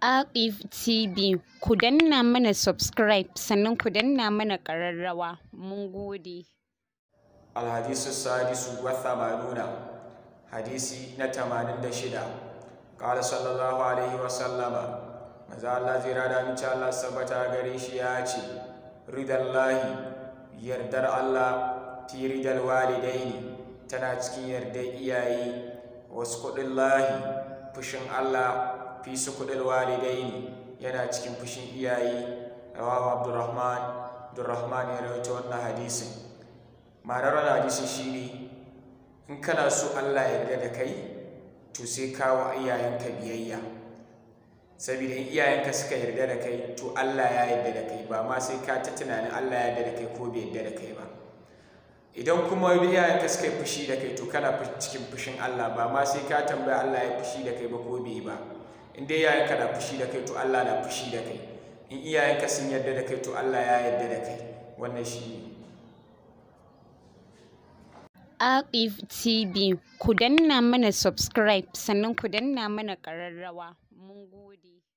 Aqif TV ku danna mana subscribe sannan ku danna mana ƙararrawa mun gode. Alhadisu sadisu wa thamanuna hadisi na tamanin da shida ƙala sallallahu alaihi wa sallama maza Allah zai rada mace Allah sabbata gare shi ya ce ridallahi yardar Allah fi ridal walidaini tana cikin yardar iyaye wasu kuɗin lahi fushin Allah fi su kuɗin walidaini yana cikin fushin iyaye rawahu abdurrahman abdurrahman ya rawaita wannan hadisin ma'anar wannan hadisin shine in kana so Allah ya yarda da kai to sai kawo iyayenka biyayya saboda in iyayenka suka yarda da kai to Allah ya yarda da kai ba ma sai ka ta tunanin Allah ya yarda da kai ko bai yarda da kai ba idan kuma iyayenka suka yi fushi da kai to kana cikin fushin Allah ba ma sai ka tambaya Allah ya fushi da kai ba ko bai ba in dai iyayenka na fushi da kai to Allah na fushi da kai in iyayenka sun yarda da kai to Allah ya yarda da kai wannan shi ne Aqif TV ku danna mana subscribe sannan ku danna mana ƙararrawa mun gode.